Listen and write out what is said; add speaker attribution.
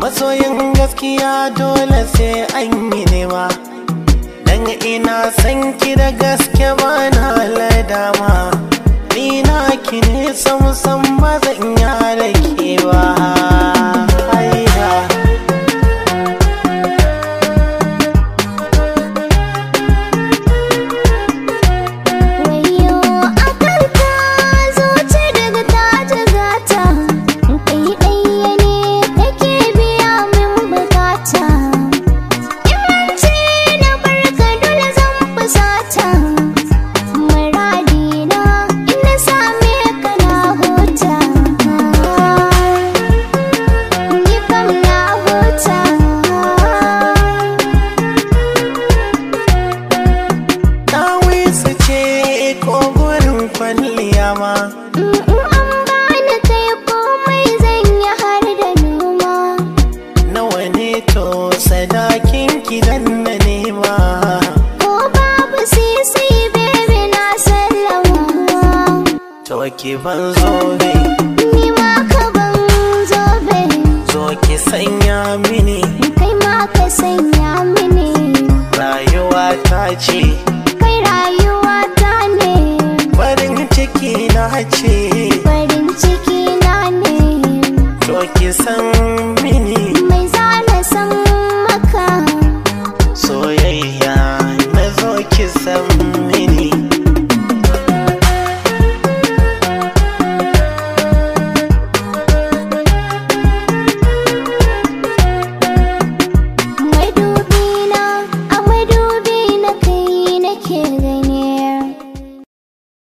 Speaker 1: masoyin gaskiya dole sai an yi nema dan ina san ki da gaske ba na ladama ni na ki ne sam sam ba zan yi ke ba Haiya.
Speaker 2: Wayo akan ka zuci daga ta jigata Kai ɗaya ne kake biya min bukata Yawanci na barka dole zan fusata Muradina in na same ka na huta Ni kam na huta
Speaker 1: Dawisu ce ko gurin kwalliya ma
Speaker 2: In an bani kai komai zan yi har da noma
Speaker 1: nawa ne to sadakin ki dan na nema
Speaker 2: Ko babu sisi baby na sallama
Speaker 1: to ki ban zobe
Speaker 2: Ni ma ka ban zobe
Speaker 1: zo ki sanya mini
Speaker 2: Kai ma ka sanya mini
Speaker 1: rayuwa ta ce
Speaker 2: Kai rayuwa ta ne
Speaker 1: farin ciki na ce
Speaker 2: Farin ciki na ne
Speaker 1: to ki san